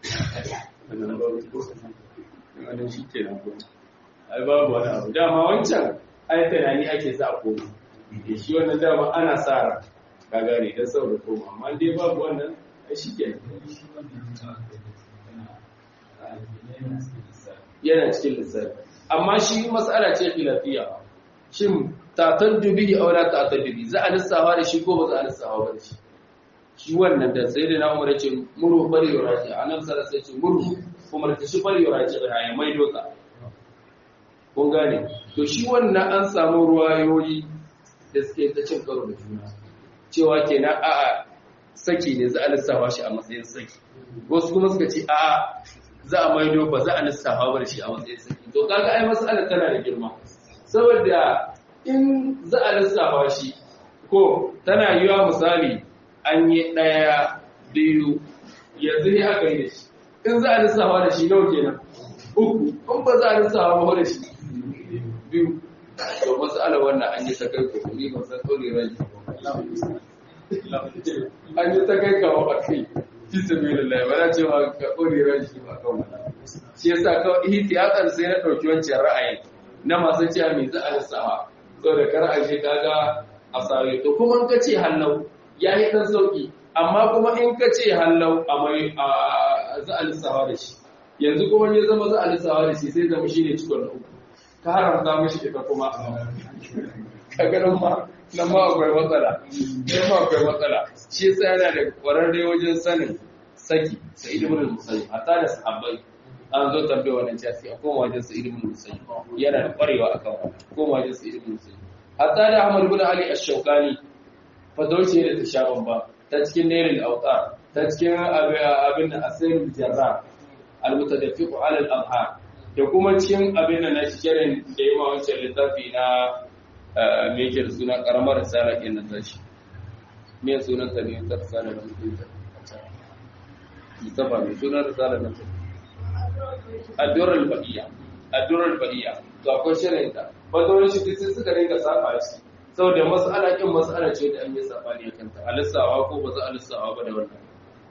wannan shi ke nan kuma ai babu wani abu dama wancan ai tunani ake sa a koma shi wannan dama ana sa ra ka gane dan saboda koma amma dai babu wannan ai shi ke yana cikin lissafi amma shi mas'ala ce filafiya shin tataddu bihi aw la tataddu bihi za a lissafa da shi ko ba za a lissafa ba da shi shi wannan da sai da na umar ce muru bari yuraji anan sai sai ce muru umar ta shi bari yuraji ba ya mai doka kun gane to shi wannan an samu ruwayoyi da suke ta cin karo da juna cewa kenan a'a saki ne za a lissafa shi a matsayin saki wasu kuma suka ce a'a za a maido ba za a lissafa ba da shi a matsayin saki to kaga ai mas'alar tana da girma saboda in za a lissafa shi ko tana yiwa misali an yi ɗaya biyu yanzu ne aka yi da shi in za a lissafa da shi nawa kenan uku in ba za a lissafa ba da shi biyu to mas'alar wannan an yi ta kai ko ni ban san tsori rai an yi ta kai ka ba kai fi sabilillah ba na cewa ka tsori rai shi ba kan wannan shi yasa kawai ihtiyatan sai na ɗauki wancan ra'ayin na masu cewa me za a lissafa saboda kar a je kaga a sare to kuma in ka ce hallau ya yi ɗan sauƙi amma kuma in ka ce hallau a mai za a lissawa da shi yanzu kuma ya zama za a lissawa da shi sai zama shi ne cikon na uku ka haramta mashi ita kuma ka ganin ma nan ma akwai matsala nan ma akwai matsala shi yasa yana da ƙwararre wajen sanin saki sai ilimin musayi hatta da sahabbai an zo tambaye wannan jasi a koma wajen sa ilimin musayi yana da ƙwarewa akan wannan koma wajen sa ilimin musayi hatta da Ahmad ibn Ali ash-Shawkani fatauce da ta sha bamba ta cikin nailul autar ta cikin abin da asirin jarra al-mutadaffiqu ala al-azhar da kuma cikin abin da na shirin da yi wancan littafi na me yake da suna karamar risala ke na tashi me sunan ta ne ta risala na mutunta Mustafa mai sunan risala na tashi Adur al-Badiya Adur al-Badiya to akwai shirin ta fatauce shi sai suka rinka saka shi saboda mas'ala kin mas'ala ce da an yi sabani a kanta alisawa ko ba za a lisawa ba da wannan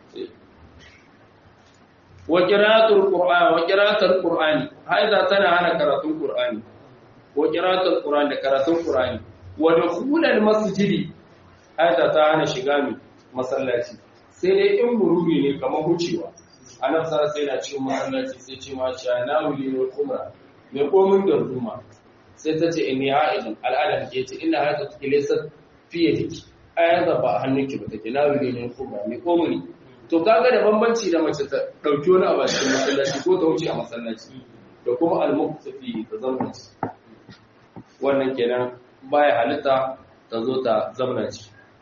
wa qira'atul qur'an wa qira'atul qur'ani haida tana hana karatun qur'ani wa qira'atul qur'an da karatun qur'ani wa dukhulul masjidi haida ta hana shiga mi masallaci sai dai in murubi ne kamar hucewa annabi sallallahu alaihi wasallam cikin masallaci sai ce ma sha nawli wal qumra mai komin da ruma sai ta ce inni ha'idun al'adar ke ce ina haka take lesa fiye jiki ayar da ba a hannunki ba take na wuri ne ko ba mai komuni to kaga da bambanci da mace ta dauki wani abu a cikin masallaci ko ta wuce a masallaci da kuma al-muqtafi ta zama ci wannan kenan baya halitta ta zo ta zamana ci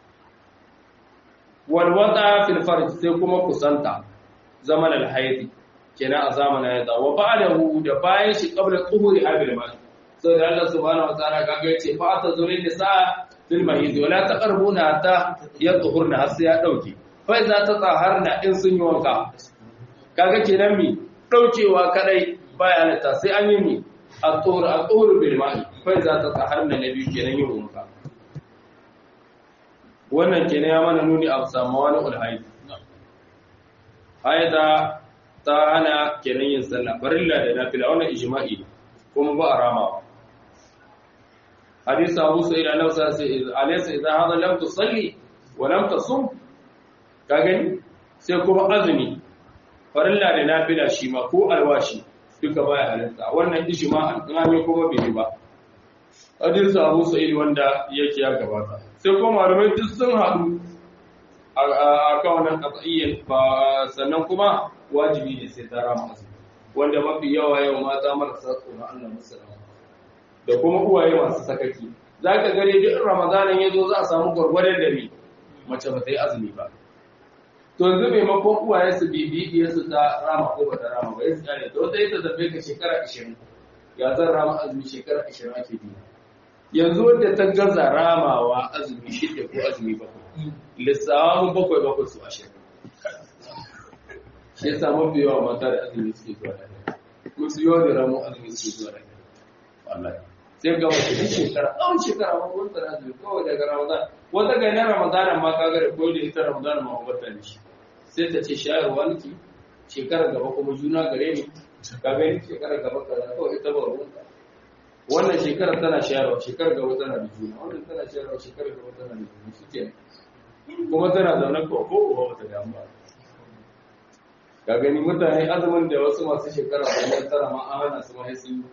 wal wada fil farj sai kuma kusanta zaman al-hayd kenan a zamanin yadda wa ba'dahu da bayan shi qabla tuhuri abil mal sau da Allah subhanahu wataala kaga yace fa ta zurin nisa fil mahid wala taqrabuna hatta yatuhurna har sai ya dauke fa za ta tsaharna in sun yi wanka kaga kenan mi daukewa kadai baya halatta sai an yi mi at-tuhur at-tuhur bil ma'i fa za ta tsaharna nabi kenan yin wanka wannan kenan ya mana nuni a samu wani ulhaid haida ta hana kenan yin sallah farilla da nafila wannan ijma'i kuma ba a ramawa hadisi abu sa'id annabi sallallahu alaihi wasallam alaysa idza hada lam tusalli wa lam tasum ka gani sai kuma azumi farilla da nafila shi ma ko alwashi duka baya halitta wannan ijma an an yi kuma bai ba hadisi Abu Sa'id wanda yake ya gabata sai kuma malamai duk sun haɗu a kan wannan qat'iyyan ba sannan kuma wajibi ne sai ta rama azumi wanda mafi yawa yau mata marasa tsoron Allah musulma da kuma uwaye masu sakaki zaka gare duk Ramadanin yazo za a samu gwargwadon dare mace ba ta yi azumi ba to yanzu maimakon uwaye su bibi su ta rama ko ba ta rama ba yasu tsare to sai ta zabe ka shekara 20 ya zan rama azumi shekara 20 ake biya yanzu wanda ta gaza ramawa azumi shida ko azumi bakwai lissawa mun bakwai bakwai su ashirin shi yasa mafi yawa mata da azumi suke zuwa da musu yawa da ramu azumi suke zuwa da wallahi sai ga wata duk shekara tsawon shekara ma wata da azumi kawai daga ramadan wata ga na ramadan ma kaga da koyi da ita ramadan ma wata ne shi sai ta ce shayarwa niki shekara gaba kuma juna gare ni ka gani shekara gaba kaza kawai ita ba ruwanka wannan shekarar tana shayarwa shekarar gaba tana da juna wannan tana shayarwa shekarar gaba tana da juna shi kuma tana zaune ko ko uwa wata damu ba ga gani mutane azumin da wasu masu shekara bayan tara ma an hana su ma sai sun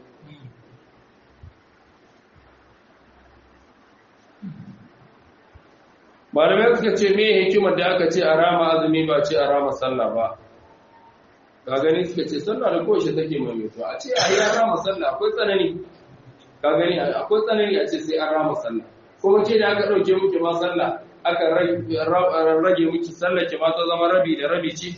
malamai suka ce me hikimar da aka ce a rama azumi ba ce a rama sallah ba ga gani suka ce sallah da kowace take maimaito a ce a yi an rama sallah akwai tsanani ka gani akwai tsanani a ce sai an rama sallah kuma ce da aka ɗauke muke ma sallah aka rage miki sallah ki ma ta zama rabi da rabi ce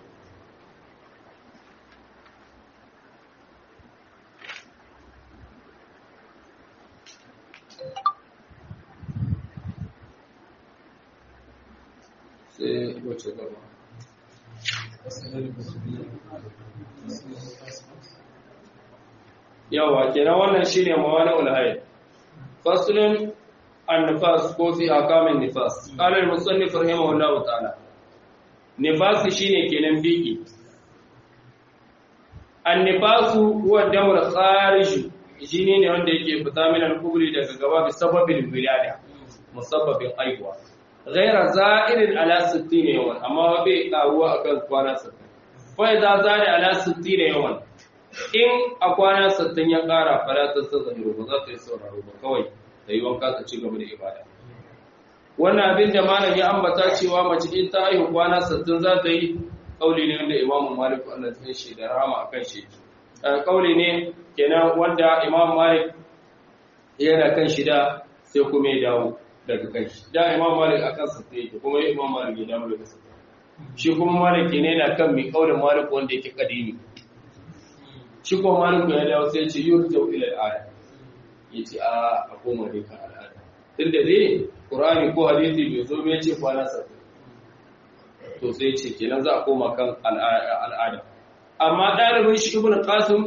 sai wace gaba yawa kenan wannan shine mawani'ul hayd faslun an-nifas ko fi akamin nifas qala al-musannif rahimahullahu ta'ala nifas shine kenan biki an-nifasu huwa damar kharij jini ne wanda yake fita min al-kubri daga gaba bi sababin wilada musabbabin aiwa ghaira za'irin ala 60 yawan amma bai karuwa akan kwana 60 fa idza zada ala 60 yawan in a kwana 60 ya kara fara ta zahiru ba za ta yi sauraro ba kawai da yi wanka ta ci gaba da ibada wannan abin da malam ya ambata cewa mace in ta haihu kwana 60 za ta yi kauli ne wanda imamu malik Allah ya shi da rahama akan shi kauli ne kenan wanda imamu malik yana kan shi da sai kuma ya dawo daga kai da imam malik akan sa yake kuma imam malik ya dawo daga sa shi kuma malik ne na kan mai kaulin malik wanda yake kadimi shi kuma malik ya dawo sai ya ce yurjau ila al-aya yace a a koma dai kan al'ada tunda dai qur'ani ko hadisi bai zo bai ce kwana sa to sai ce kenan za a koma kan al'ada amma dalibin shi ibnu qasim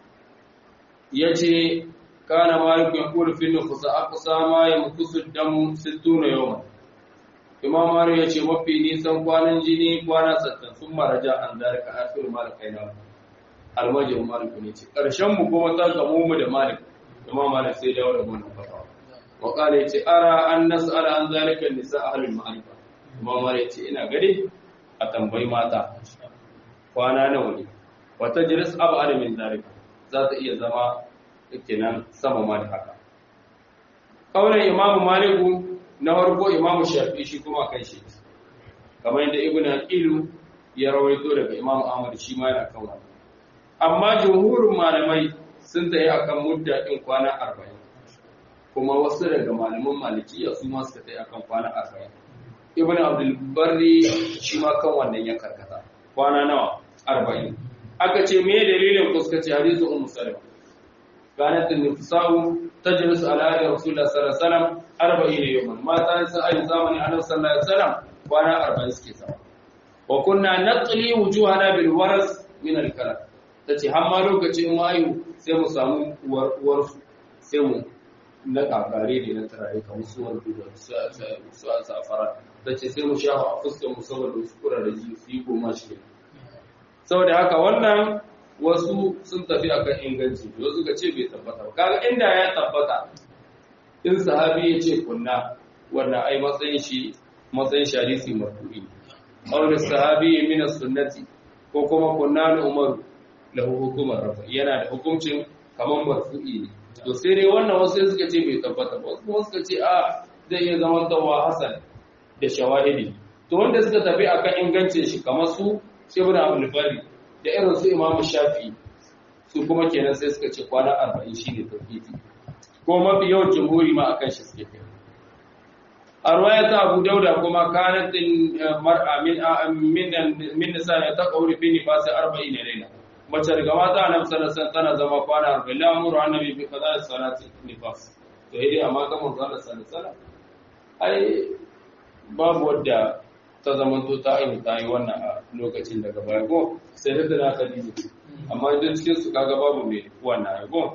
yace kana malik yaqulu fi nufus aqsa ma yamkusu damu 60 yawman imam malik yace mafi nisan kwanan jini kwana 60 sun maraja an dalika akhir malik kaina almajin malik ne ce karshen mu kuma ta gamu mu da malik imam malik sai dawo da wannan fatawa wa qala yace ara an nas'ala an zalika nisa ahlul ma'rifa imam malik yace ina gari a tambayi mata kwana nawa ne wata jiris abu adamin zalika za ta iya zama kenan sama ma da haka kaunar imamu maliku na farko imamu shafi shi kuma kan shi kamar yadda ibn aqilu ya rawaito daga imamu ahmad shi ma yana kan wannan amma jumhurin malamai sun tayi akan mudda din kwana 40 kuma wasu daga malaman malikiya su ma suka tayi akan kwana 40 ibn abdul barri shi ma kan wannan ya karkata kwana nawa 40 aka ce me dalilin kuskace hadisu ummu salama كانت النفساء تجلس على عهد رسول الله صلى الله عليه وسلم 40 يوما ما تنسى اي زمن النبي صلى الله عليه وسلم وانا 40 suke sama wa kunna naqli wujuhana bil waras min al kalam tace har ma lokacin mu ayu sai mu samu uwar sai mu na kakare ne na tarare kamar su wani da su a safara tace sai mu shafa a fuskar mu saboda su kura da ji su yi goma shi saboda haka wannan wasu sun tafi akan inganci wasu ga ce bai tabbata ba kaga inda ya tabbata in sahabi ya ce kunna wannan ai matsayin shi matsayin shi hadisi marfu'i aure sahabi min as-sunnati ko kuma kunna na umar lahu hukumar rafa yana da hukuncin kamar marfu'i ne to sai dai wannan wasu suka ce bai tabbata ba wasu suka ce a zai iya zama tawa hasan da shawahidi to wanda suka tafi akan ingancin shi kamar su ibn abdul bari da irin su imamu shafi su kuma kenan sai suka ce kwana 40 shine tafiti ko mafi yawan jumhuri ma akan shi suke kai a ruwaya ta abu dauda kuma kanatin mar'a min min min nisa ya taqawri fi nifasi 40 layla mace daga mata annabi sallallahu alaihi tana zama kwana 40 la amuru annabi bi qada'i salati nifas to idai amma kamar sallallahu alaihi wasallam ai babu wadda ta zama to ta aini ta yi wannan a lokacin daga baya ko sai da tana kadiji amma idan cikin su kaga babu mai wannan ai ko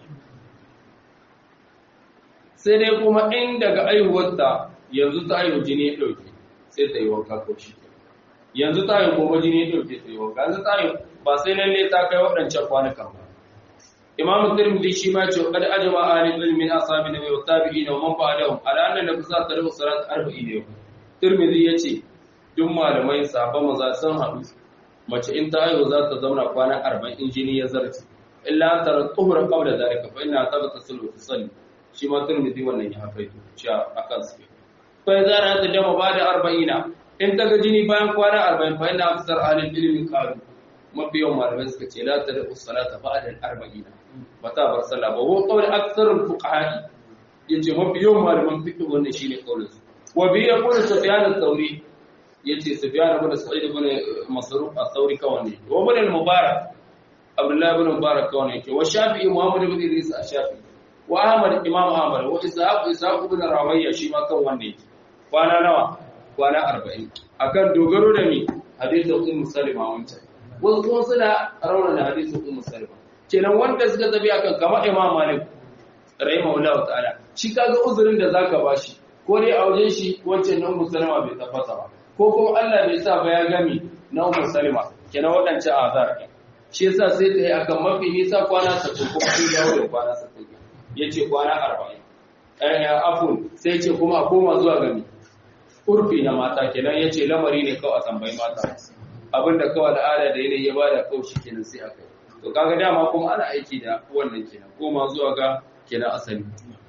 sai dai kuma in daga aihuwarta yanzu ta aihu jini ya ɗauke sai ta yi wanka ko shi yanzu ta aihu kuma jini ya ɗauke ta yi wanka yanzu ta aihu ba sai lalle ta kai waɗancan kwanukan ba imamu tirmidhi shi ma ce qad ajma ahli ilmi ashabi nabi wa tabi'ina wa man ba'dahum ala anna nabi sallallahu alaihi wasallam arba'in yau tirmidhi yace duk malamai sahabban maza sun haɗu mace in ta aihu za ta zauna kwana 40 jini ya zarce illa tara tuhura qabla zalika fa inna tabtasil wa tusalli shi ma turmidi wannan ya haifaitu cewa a kan su fa za ra ta dama ba da arba'ina in ta ga jini bayan kwana arba'in fa ina aksar alin ilimin karu mafi yawan malamai suka ce la ta da usalata ba da arba'ina ba ta bar sallah ba ko kawai aksar fuqaha'i yace mafi yawan malaman fiqh wannan shine kaulin su wa bi yaqulu sufyan al-thawri yace sufyan ibn sa'id ibn masruf al-thawri kawai wa ibn al-mubarak abdullah ibn mubarak kawai yake wa shafi'i muhammad ibn idris al-shafi'i wa Ahmad Imam Ahmad wa Ishaq Ishaq ibn Rawiya shi ma kan wanda yake kwana nawa kwana 40 akan dogaro da mi hadisin Ummu Salima wancan wasu kuma suna rauna da hadisin Ummu Salima kenan wanda suka tafi akan kamar Imam Malik rahimahullahu ta'ala shi kaga uzurin da zaka bashi ko dai a wajen shi wancan na Ummu Salima bai tabbata ba ko kuma Allah bai sa ba ya gami na Ummu Salima kenan waɗancan azar shi yasa sai ta yi akan mafi nisa kwana 60 kuma sun dawo da kwana 60 ya ce kwana arba'in ɗaya afun sai ce kuma a koma zuwa gami urfi na mata kenan ya ce lamari ne kawai a tambayi mata abinda kawai al'ada da yanayi ya ba da kawai shi kenan sai aka yi to kaga dama kuma ana aiki da wannan kenan koma zuwa ga kenan asali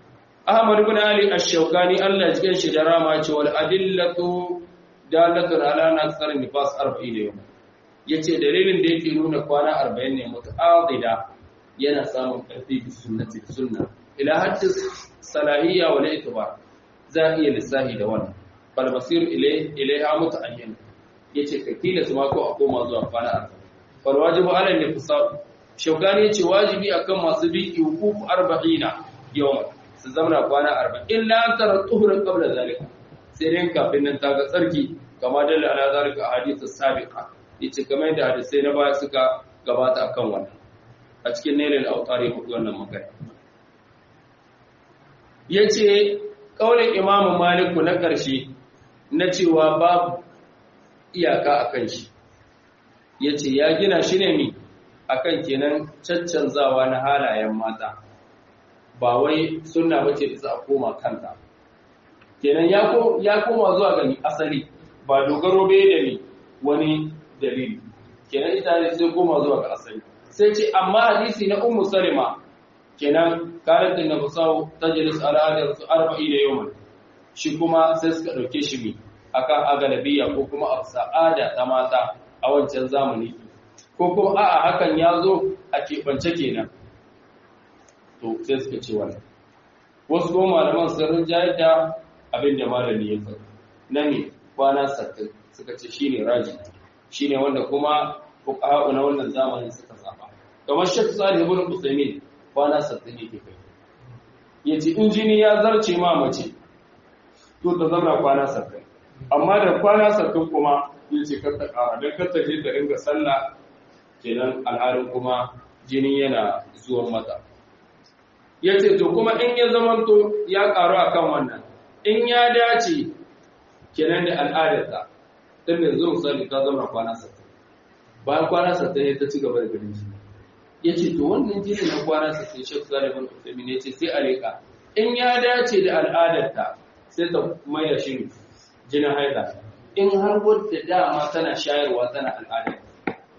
ahmad ibn ali ash-shawkani Allah cikin shi da rama ce wal adillatu dalatun ala nasar nifas 40 yau yace dalilin da yake nuna kwana 40 ne muta'adida yana samun ƙarfi bi sunnati sunna ila hatta salahiyya wala itibar za iya lissahi da wannan bal basir ilay ilayha muta'ayyin yace ka kila su ma ko a koma zuwa kwana arba'in bal wajibu ala nifsab shaukani yace wajibi akan masu bi hukuf 40 yawma su zamana kwana 40 illa an tara tuhran qabla zalika sai dai kafin nan ta ga tsarki kama dalla ala zalika hadithu sabiqa yace kamar da hadisai na baya suka gabata akan wannan a cikin nailal autari hudu wannan magana yace kaulin imamu maliku na ƙarshe na cewa babu iyaka akan shi yace ya gina shi ne mi akan kenan caccanzawa na halayen mata ba wai sunna bace da za a koma kanta kenan ya koma zuwa ga asali ba dogaro bai da ni wani dalili kenan ita ne sai koma zuwa ga asali sai ce amma hadisi na ummu salima kenan karar da na fusawo tajlis ala hadar su arba'i da yawan shi kuma sai suka dauke shi mi akan agalabiya ko kuma a sa'ada ta mata a wancan zamani ko kuma a'a hakan ya zo a keɓance kenan to sai suka ce wannan wasu kuma malaman sun rinjayar da abin da malami ya faɗi na ne kwana sattin suka ce shine raji shine wanda kuma fuqaha na wannan zamanin suka zaba kamar Sheikh Salih ibn Uthaymeen kwana 60 yake kai yace injini ya zarce ma mace to ta zama kwana 60 amma da kwana 60 kuma yace kar ta kara dan kar ta je ta ringa sallah kenan al'adun kuma jini yana zuwan mata yace to kuma in ya zamanto ya karu akan wannan in ya dace kenan da al'adarta dan yanzu misali ta zama kwana 60 bayan kwana 60 ta ci gaba da garin jini ya ce to wannan jini na kwana 60 shek zalibin utsamin ya ce sai a reka in ya dace da al'adarta sai ta mai da shi jinin haida in har wadda dama tana shayarwa tana al'adar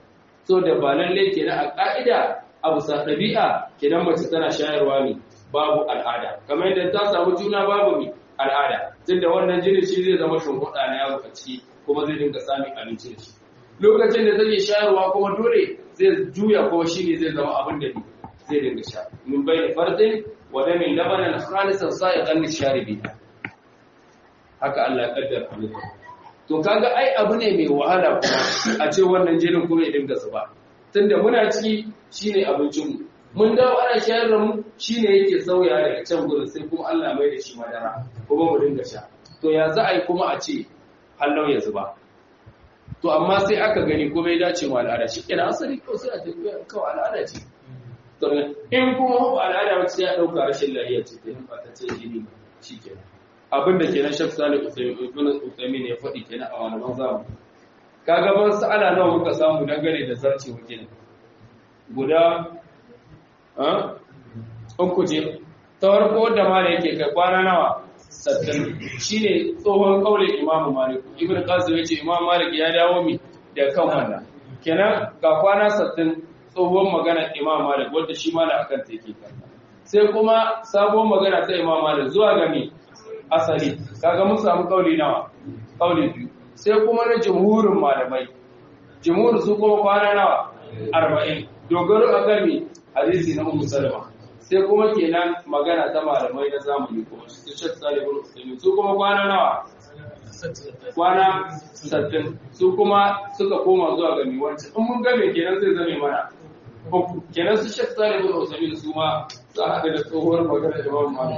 so da ba lalle kenan a ka'ida a bisa ɗabi'a kenan mace tana shayarwa ne babu al'ada kamar yadda ta samu juna babu ne al'ada tunda wannan jinin shi zai zama shimfiɗa na yaro a ciki kuma zai dinga samun abinci da shi lokacin da take shayarwa kuma dole zai juya kuma shi ne zai zama abin da zai dinga sha min bayni fardin wa damin labanan khalisan sa'iqan lisharibi haka Allah ya kaddara halitta to kaga ai abu ne mai wahala kuma a ce wannan jinin kuma ya dinga zuba tunda muna ciki shine abincin mu mun dawo ana shayar da mu shine yake sauya daga can gurin sai kuma Allah mai da shi madara kuma mu dinga sha to ya za a yi kuma a ce hallau ya zuba to amma sai aka gani kuma ya dace wa al'ada shi kenan asali kawai sai a tafiya kawai al'ada ce to in kuma al'ada wacce ya dauka rashin lafiya ce ta yin fatacce jini shi kenan abin da kenan Sheikh Salih Ibn Uthaymeen ya faɗi kenan a wani zamu kaga ban sa'ala nawa muka samu dangane da zarce wajen guda a uku je ta farko da mala yake kai kwana nawa sattin shine tsohon kaulin Imam Malik Ibn Qasim yace Imam Malik ya dawo mi da kan wannan kenan ga kwana sattin tsohon magana Imam Malik wanda shi mala akan ta yake kanta sai kuma sabon magana ta Imam Malik zuwa ga mi asali kaga mun samu kauli nawa kauli biyu sai kuma na jumhurin malamai jumhur su kuma kwana nawa 40 dogaro a gami hadisi na ummu salama sai kuma kenan magana ta malamai na zamani kuma su shek salibul usaimi su kuma kwana nawa kwana 60 su kuma suka koma zuwa gami wancan in mun game kenan zai zame mana uku kenan su shek salibul usaimi su ma za a haɗa da tsohuwar magana da babu mana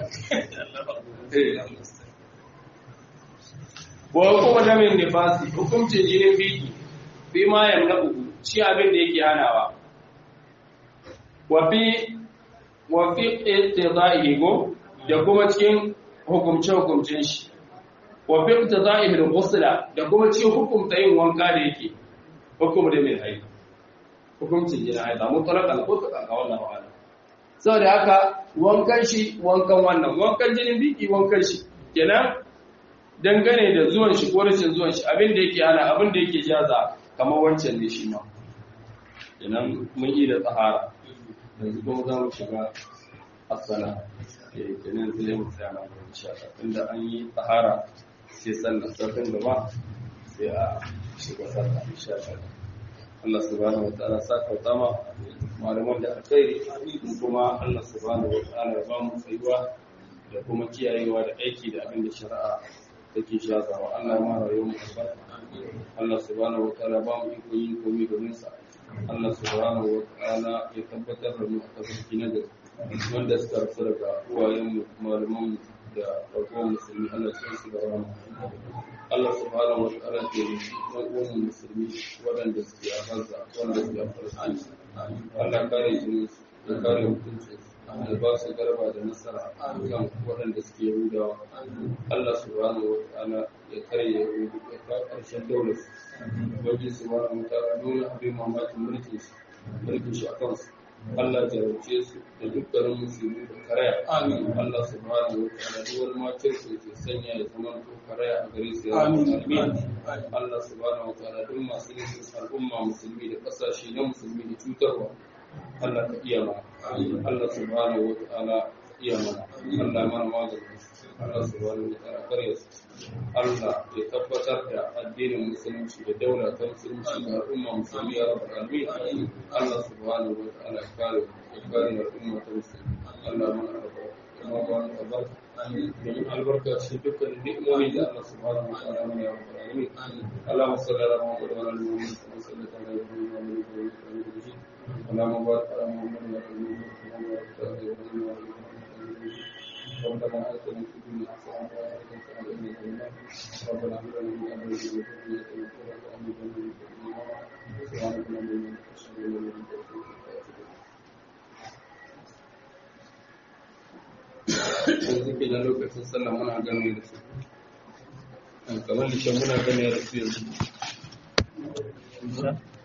wa kuma da min nifasi hukuncin jinin biki fi ma yamna uku shi abin da yake hanawa wa fi wa fi iqtidaihi go da kuma cikin hukumce hukumcin shi wa fi iqtidaihi al-ghusla da kuma cikin hukumta yin wanka da yake hukum da min haid hukumcin jinin haid mutlaq al-qutq a wannan wa'ala saboda haka wankan shi wankan wannan wankan jinin biki wankan shi kenan dangane da zuwan shi ko rashin zuwan shi abin da yake ana abin da yake jaza kamar wancan ne shi ma kenan mun yi da tsahara yanzu kuma za mu shiga asala eh kenan zai mu tsaya na gurin insha Allah tunda an yi tsahara sai sallah sakin gaba sai a shiga sallah insha Allah Allah subhanahu wa ta'ala saka wa tama malaman da alkhairi kuma Allah subhanahu wa ta'ala ya ba mu tsayuwa da kuma kiyayewa da aiki da abin da shari'a take shazawa Allah ma rayuwar mu albarka Allah subhanahu wa ta'ala ba mu iko yin komai domin sa Allah subhanahu wa ta'ala ya tabbatar da mu a tabbaki na gari wanda suka rasu daga uwayen mu malaman mu da farkon musulmi Allah ya su da rahama Allah subhanahu wa ta'ala ke yi uwan musulmi waɗanda suke a Gaza wanda suke a Palestine Allah kare jinin su ya kare mutuncin su da ba su garba da nasara kan waɗanda suke Yahudawa. Allah subhanahu wa ta'ala ya karye Yahudu ya kawo ƙarshen daular su. Wajen subhanahu wa ta'ala nuna abin mamakin mulkin su mulkin shi a kansu. Allah ya jarauce su da dukkanin musulmi da karaya. Allah subhanahu wa ta'ala duk wani makir su ke sanya ya zama to karaya a gare su ya zama Allah subhanahu wa ta'ala duk masu nufin al'umma musulmi da ƙasashe na musulmi da cutarwa. Allah ka iya mana Allah subhanahu wa ta'ala iya mana Allah mana magani Allah subhanahu wa ta'ala kare su Allah ya tabbatar da addinin musulunci da daula ta musulunci da al'umma musulmi ya rabu alamin Allah subhanahu wa ta'ala kare ya kare al'umma ta musulmi Allah mana albarka kuma ba mu albarka domin albarka ce dukkan ni'imomi da Allah subhanahu wa ta'ala mana ya rabu alamin Allah sallallahu alaihi wa sallam wa sallallahu alaihi wa sallam اللهم بارك على محمد وعلى ال محمد ربنا اتنا في الدنيا حسنه وفي الاخره حسنه ربنا هب لنا من ازواجنا وذريتنا قرة اعين واجعلنا للمتقين سبحانك اللهم وبحمدك اشهد ان لا اله الا انت yanzu ke da lokacin sallah muna gane da su kamar da muna gane da su yanzu